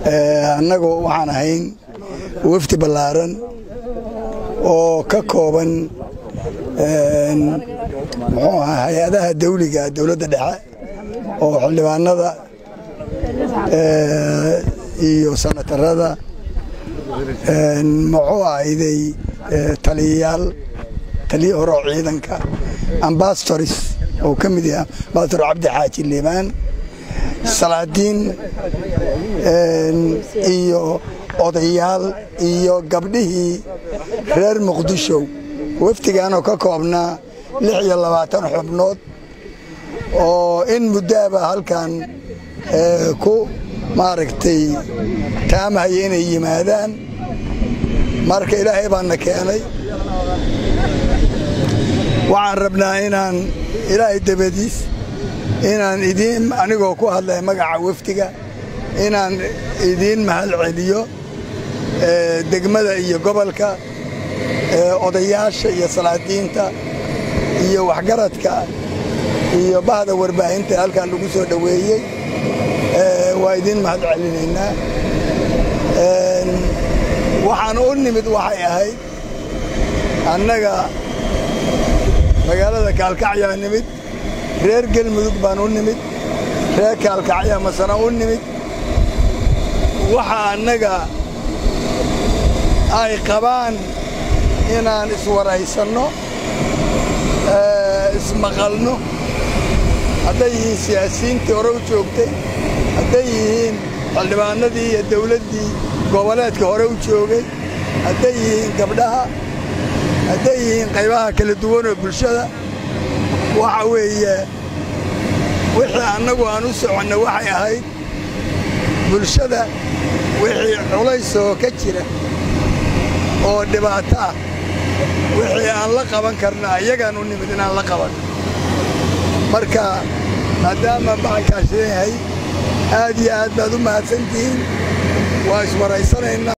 annagu waxaan ahayn wafdi ballaaran oo ka kooban muxuu ahaa hay-adaha dawliga dowladda dhexe oo xildhibaanada iyo sanatarada muxuu ahayday taliyayaal taliya hore oo ciidanka ambasadoris oo ka mid yahay ambasador cabdi xaaji liibaan salaadiin iyo odayaal iyo gabdhihii reer muqdisho wafdigaanoo ka koobnaa lix iyo labaatan xubnood oo in muddaaba halkan ku maaragtay taamahaya inay yimaadaan marka ilaahay baana keenay waxaan rabnaa inaan ilaahay dabadiis inaan idiin anigoo ku hadlaya magaca wafdiga inaan idiin mahad celiyo degmada iyo gobolka odayaasha iyo salaadiinta iyo waxgaradka iyo bahda warbaahinta halkan lagu soo dhoweeyey waa idiin mahad celinaynaa waxaan u nimid waxay ahayd annaga magaalada kaalkacyaa nimid reer gelmudug baan u nimid reer kaalkacya masana u nimid waxa annaga ay qabaan inaan iswaraysanno ismaqalno hadday yihiin siyaasiyiintii hore u joogtay hadday yihiin xildhibaanadii iyo dawladdii goboleedka hore u joogay hadday yihiin gabdhaha hadday yihiin qaybaha kala duwan oo bulshada waxa weeye wixii annagu aan u soconno waxay ahayd bulshada wixii culaysoo ka jira oo dhibaato ah wixii aan la qaban karna ayagaan u nimid inaan la qaban marka maadaama bacalkaas leeyahay aad iyo aad baad u mahadsantihiin waa iswaraysanaynaa